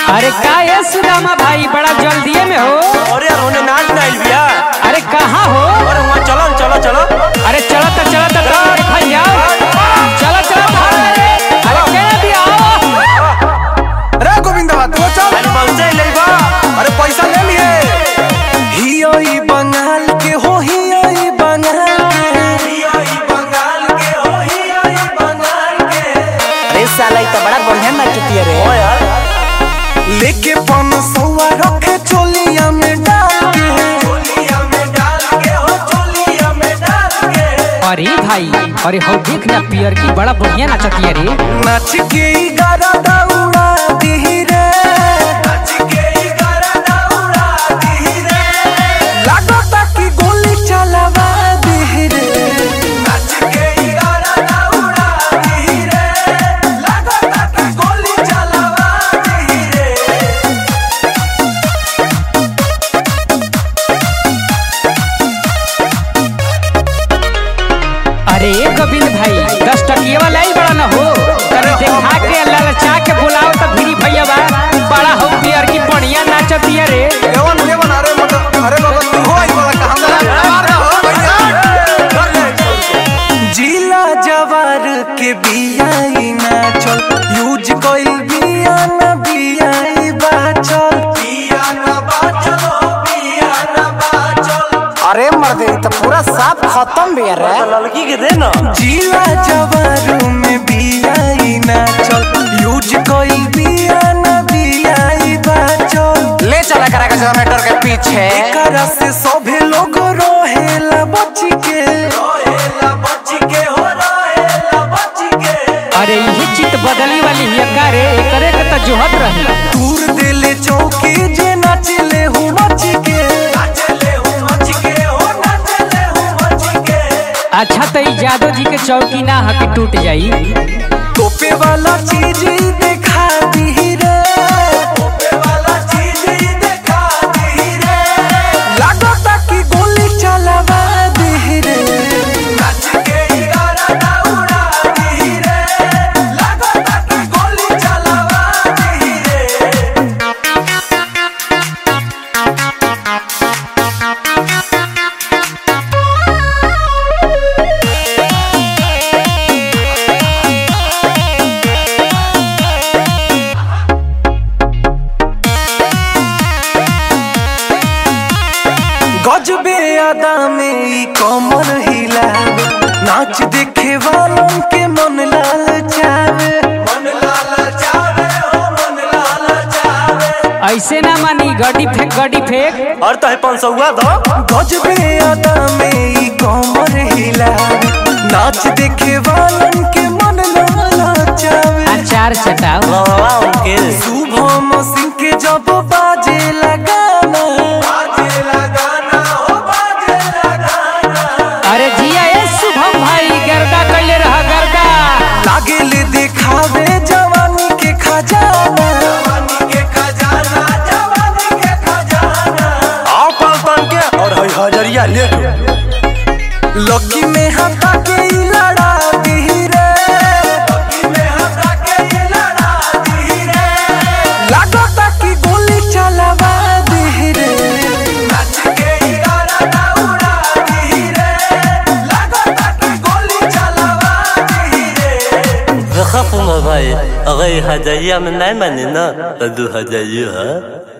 अरे का ये सुदामा भाई बड़ा जल्दीए में हो अरे यार होने नाच ना आइल बिया अरे कहाँ हो अरे वहाँ चलो न, चलो चलो अरे चलो तो चलो तो तो भाई जाओ चलो चलो भाई अरे केना भी आओ रे गोविंदवा तू चल आज पहुँचे ले बा अरे पैसा ले लिए हियो ई बंगाल के हो हियो ई बंगाल के हियो ई बंगाल के हो हियो ई बंगाल के अरे साला ई तो बड़ा बढ़िया नाचती रे ओ यार लेके पन सौआ रखे चोलिया में डाल के चोलिया में डाल के हो चोलिया में डाल के अरे भाई अरे हो देख ना पियर की बड़ा बढ़िया नाचती रे नाच के ई गारा दौड़ा दी रे नाच के ई गारा दौड़ा दी रे लागता कि गोली चलावा दी रे नाच के ई गारा दौड़ा दी रे लागता कि गोली चलावा दी रे अरे गोविंद भाई दस टकिया वाला ही बड़ा ना हो अरे देखा के ललचा के बुलाओ तो भिरी भैया बा बड़ा हो पियर की बढ़िया नाचती रे एवन एवन अरे मत अरे बाबा तू हो आई वाला का हमरा जिला जवार के बियाई ना चल यूज कइल बिया ना बियाई बाचल बिया ना बाचल बिया ना बाचल अरे मर्दे ई तो पूरा साफ खत्म भी रे लड़की के दे ना जिला जवार में बियाई ना चल यूज कइल बिया ना बियाई बाचल ले चला करा के जनरेटर के पीछे एकरा से सभे लोग रोहेला बच के रोहेला बच के हो रोहेला बच के अरे यही चित बदली वाली हिया का रे करे के तो जोहत रही दूर देले चौकी जे नाचले हूँ मच के नाचले हूँ मच के हो नाचले हूँ मच के अच्छा तो ई जादव जी के चौकी ना हके टूट जाई तोपे वाला चीज ही देखा दी रे तोपे वाला चीज ही देखा दी रे लागता कि गोली चलावा दी रे नाच के ही गाना दौड़ा दी रे लागता कि गोली चलावा दी रे गजबे अदा में ई कमर हिलावे नाच देखे वालों के मन लाल चावे मन लाल चावे हो मन लाल चावे ऐसे ना मानी गड्डी फेंक गड्डी फेंक और तो है पाँच सौ हुआ दो गजबे अदा में ई कमर हिलावे नाच देखे वालों के मन लाल चावे अचार चटाओ वाह उनके शुभम सिंह के जब बाजे लगाना बाजे लगाना हो बाजे लगाना अरे जिया ए शुभम भाई गर्दा कैले रहा गर्दा लागे ले दिखावे जवानी के खजाना जवानी के खजाना जवानी के खजाना आओ पाँच पाँच के और है हजरिया ले लकी में हटा के ई लड़ा दी रे लकी में हटा के ई लड़ा दी रे लागता कि गोली चलावा दी रे नाच के ई गाना दौड़ा दी रे लागता कि गोली चलावा दी रे खफ भाई अगर हजरिया में नहीं माने ना तो दो हजरिया है